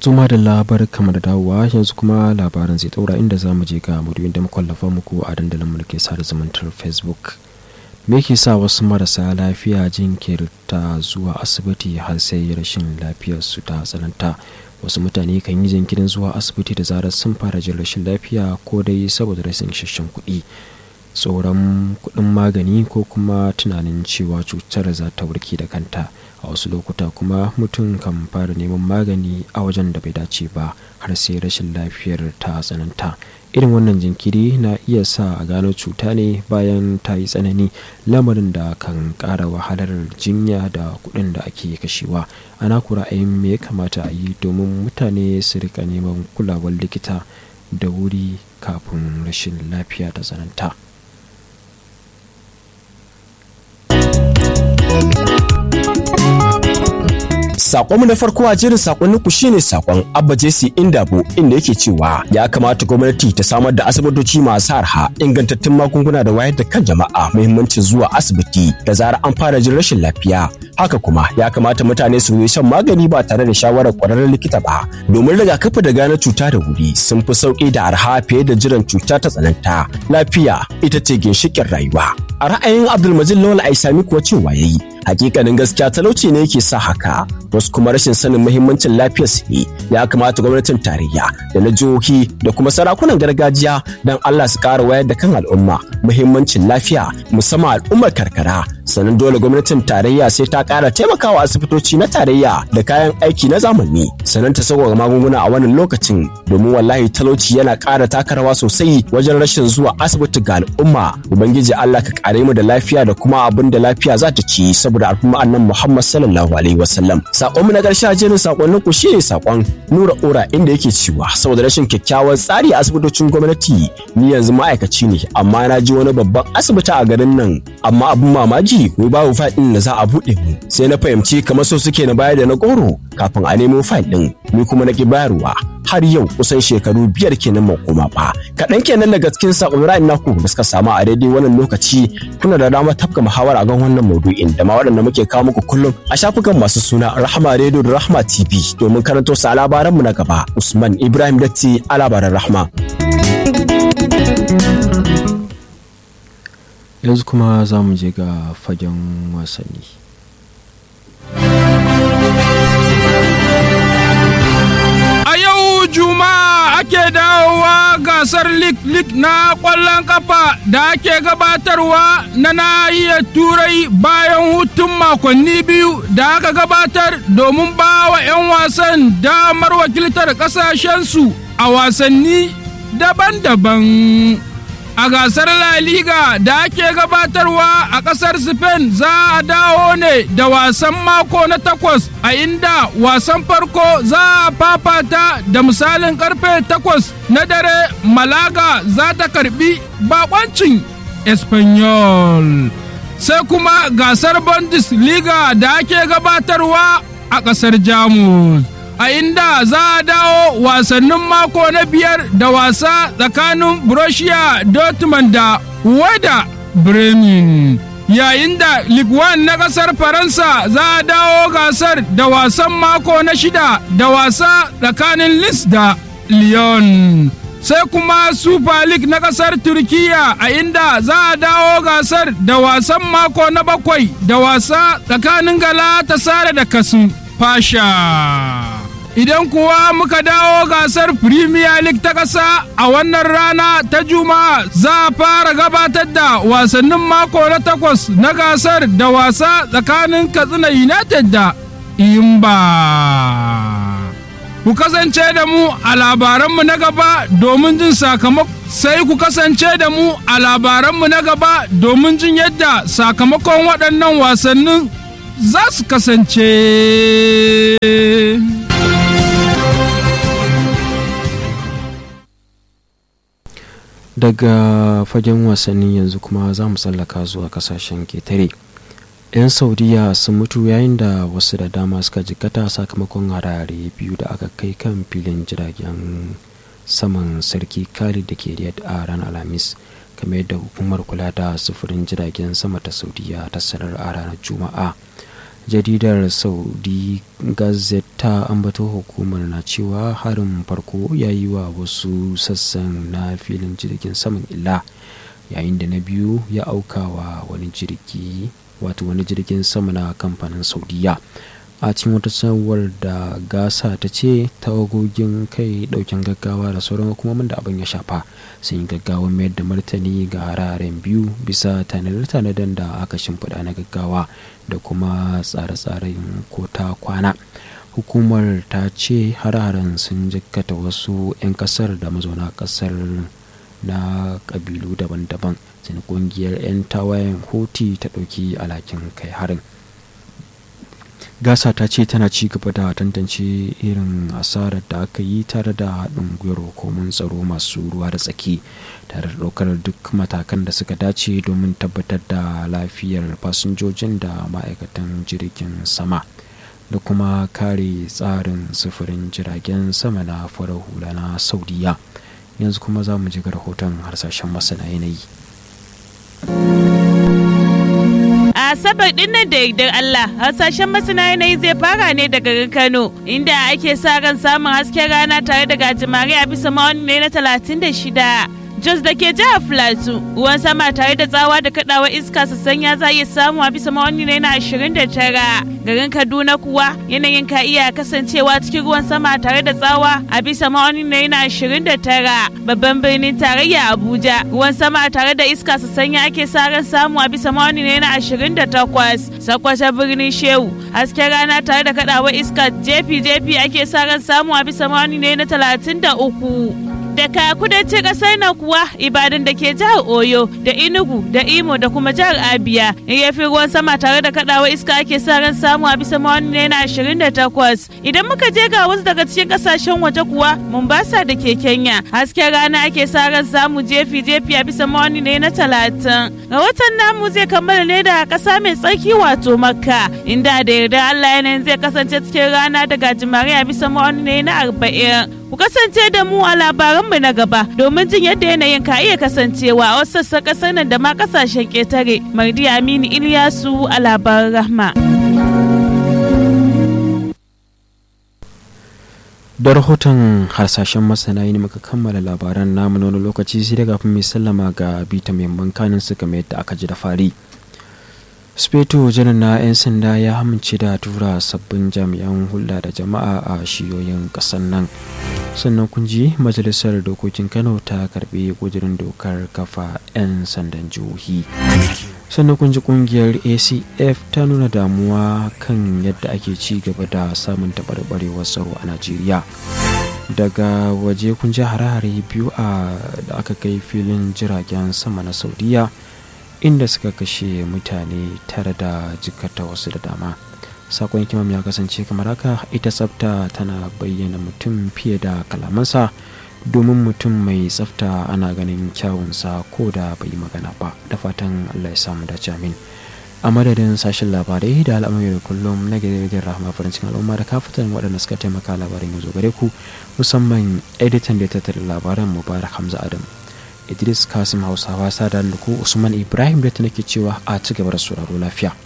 tuma da labar kamar da dawowa yanzu kuma labaran zai daura inda za mu je ga maudu'in da makwallafa muku a dandalin mulki sada zumuntar facebook me ke sa wasu marasa lafiya jinkirta zuwa asibiti har sai rashin lafiyarsu ta tsananta wasu mutane kan yi jinkirin zuwa asibiti da zarar sun fara jin rashin lafiya ko dai saboda rashin isasshen kuɗi tsoron kuɗin magani ko kuma tunanin cewa cutar za ta warke da kanta a wasu lokuta kuma mutum kan fara neman magani a wajen da bai dace ba har sai rashin lafiyar ta tsananta irin wannan jinkiri na iya sa a gano cuta ne bayan ta yi tsanani lamarin da kan ƙara wahalar jinya da kuɗin da ake kashewa ana kura ra'ayin me ya kamata a yi domin mutane su rika neman kulawar likita da wuri kafin rashin lafiya ta tsananta Sakonmu na farko a jerin sakonnin ku shine sakon Abba Jesse Indabo inda yake cewa ya kamata gwamnati ta samar da asibitoci masu arha ingantattun magunguna da wayar da kan jama'a muhimmancin zuwa asibiti da zarar an fara jin rashin lafiya. Haka kuma ya kamata mutane su yi shan magani ba tare da shawarar kwararren likita ba domin rigakafi da gane cuta da wuri sun fi sauki da arha fiye da jiran cuta ta tsananta. Lafiya ita ce ginshiƙin rayuwa. A ra'ayin Abdulmajid Lawal Aisami kuwa cewa yayi hakikanin gaskiya talauci ne yake sa haka wasu kuma rashin sanin muhimmancin lafiyar su ne ya kamata gwamnatin tarayya da na jihohi da kuma sarakunan gargajiya don Allah su ƙara wayar da kan al'umma muhimmancin lafiya musamman al'ummar karkara sannan dole gwamnatin tarayya sai ta ƙara taimakawa asibitoci na tarayya da kayan aiki na zamani sannan ta sauƙaƙa magunguna a wannan lokacin domin wallahi talauci yana ƙara taka rawa sosai wajen rashin zuwa asibiti ga al'umma ubangiji Allah ka ƙare mu da lafiya da kuma abin da lafiya za ta ci saboda al'umma annan Muhammad sallallahu alaihi wasallam sakon mu na ƙarshe a jerin sakonnin ku shine sakon Nura Ora inda yake cewa saboda rashin kyakkyawan tsari a asibitocin gwamnati ni yanzu ma'aikaci ne amma na ji wani babban asibiti a garin nan amma abin mamaji wai babu fayil ɗin da za a buɗe mu sai na fahimci kamar so suke na bayar da na goro kafin a nemo fayil ɗin ni kuma na ki bayarwa har yau kusan shekaru biyar kenan mai koma ba kaɗan kenan daga cikin saƙon ra'ayin naku da suka samu a daidai wannan lokaci kuna da damar tafka muhawara a kan wannan maudu'in da ma waɗanda muke kawo muku kullum a shafukan masu suna rahama radio da rahama tv domin karanto su a labaranmu na gaba usman ibrahim datti a labaran rahama. yanzu kuma za mu je ga fagen wasanni juma'a ake dawowa gasar lik-lik na ƙwallon kafa da ake gabatarwa na nahiyar turai bayan hutun makonni biyu da aka gabatar domin ba wa 'yan wasan damar wakiltar ƙasashensu a wasanni daban-daban a gasar La Liga da ake gabatarwa a ƙasar Spain za a dawo ne da wasan mako na takwas a inda wasan farko za a fafata da misalin karfe takwas na dare Malaga za ta karbi bakoncin Espanyol. Sai kuma gasar Bundesliga da ake gabatarwa a ƙasar Jamus. a inda za a dawo wasannin mako na biyar da wasa tsakanin Borussia Dortmund da Wada Bremen. Yayin da Ligue 1 na ƙasar Faransa za a dawo gasar da wasan mako na shida da wasa tsakanin Lis da Lyon. Sai kuma Super League na ƙasar Turkiya a inda za a dawo gasar da wasan mako na bakwai da wasa tsakanin Galatasaray da Kasim Fasha. Idan kuwa muka dawo gasar Premier League ta ƙasa a wannan rana ta Juma'a za a fara gabatar da wasannin mako na takwas na gasar da wasa tsakanin Katsina United da Imba. Ku kasance da mu a labaranmu na gaba domin jin sakamako sai ku kasance da mu a labaranmu na gaba domin jin yadda sakamakon waɗannan wasannin za su kasance. daga fagen wasanni yanzu kuma za mu tsallaka zuwa kasashen ketare 'yan saudiya sun mutu yayin da wasu da dama suka jikata sakamakon harare biyu da aka kai kan filin jiragen saman sarki khalid da ke riyadh a ranar alhamis kamar yadda hukumar kula da sufurin jiragen sama ta saudiya ta sanar a ranar juma'a jaridar saudi gazette ta ambato hukumar na cewa harin farko ya yi wa wasu sassan na filin jirgin saman illa yayin da na biyu ya auka wa wani jirgi wato wani jirgin sama na kamfanin saudiya a cikin wata sanarwar da gasa ta ce tawagogin kai daukin gaggawa da sauran hukumomin da abin ya shafa sun yi gaggawa mayar da martani ga hararen biyu bisa tanadar-tanadar da aka shimfiɗa na gaggawa da kuma tsare-tsaren ko ta kwana hukumar ta ce hararen sun jikkata wasu 'yan kasar da mazauna kasar na kabilu daban-daban sun kungiyar 'yan tawayen hoti ta ɗauki alhakin kai harin gasa ta ce tana ci gaba da tantance irin asarar da aka yi tare da haɗin gwiwar hukumun tsaro masu ruwa da tsaki tare da ɗaukar duk matakan da suka dace domin tabbatar da lafiyar fasinjojin da ma'aikatan jirgin sama da kuma kare tsarin sufurin jiragen sama na farar hula na saudiya yanzu kuma za mu ji ga rahoton harsashen masana yanayi a asabar din nan da yardar Allah hasashen masana yanayi zai fara ne daga garin Kano inda ake sa ran samun hasken rana tare da gajimare a bisa ma'auni ne na 36 Jos da ke jihar Filato ruwan sama tare da tsawa da kadawar iska sanya za iya samu a bisa ma'auni ne na 29 garin Kaduna kuwa yanayin ka iya kasancewa cikin ruwan sama tare da tsawa a bisa ma'auni ne na 29 babban birnin tarayya Abuja ruwan sama tare da iska sanya ake sa ran samu a bisa ma'auni ne na 28 sakwata birnin Shehu hasken rana tare da kadawar iska jefi-jefi ake sa ran samu a bisa ma'auni ne na 33 daga kudancin kasar nan kuwa ibadan da ke jihar oyo da inugu da imo da kuma jihar abia ya fi ruwan sama tare da kadawa iska ake sa ran samu a bisa mawani ne na 28 idan muka je ga wasu daga cikin kasashen waje kuwa mombasa da ke kenya hasken rana ake sa ran samu jefi jefi a bisa mawani ne na 30 rahoton namu zai kammala ne da kasa mai tsarki wato makka inda da yarda allah yanayin zai kasance cikin rana da gajimare a bisa mawani ne na 40 ku kasance da mu a labaranmu na gaba domin jin yadda yanayin ka iya kasancewa a wasu sassan kasar nan da ma kasashen ketare mardi aminu iliyasu a labaran rahma da rahoton harsashen masana ne muka kammala labaran namu na wani lokaci sai daga mai sallama ga bita mai kanin suka mai yadda aka ji da fari speto janar na 'yan sanda ya amince da tura sabbin jami'an hulɗa da jama'a a shiyoyin ƙasar nan sannan kun ji majalisar dokokin kano ta karbi kudirin dokar kafa 'yan sandan jihohi sannan kun ji kungiyar acf ta nuna damuwa kan yadda ake ci gaba da samun taɓarɓarewar tsaro a najeriya daga waje kun ji hare-hare biyu a da aka kai filin jiragen sama na saudiya inda suka kashe mutane tare da jikata wasu da dama sakon kimam ya kasance kamar haka ita tsafta tana bayyana mutum fiye da kalamansa domin mutum mai tsafta ana ganin kyawunsa ko da bai magana ba da fatan allah ya samu dace amin a madadin sashen labarai da al'amari da kullum na gidajen rahama farin cikin al'umma da kafatan waɗanda suka taimaka labarin yanzu gare ku musamman editan da ya tattara labaran mubarak hamza adam idris kasim hausawa sada da ku usman ibrahim da ta nake cewa a ci gaba da sauraro lafiya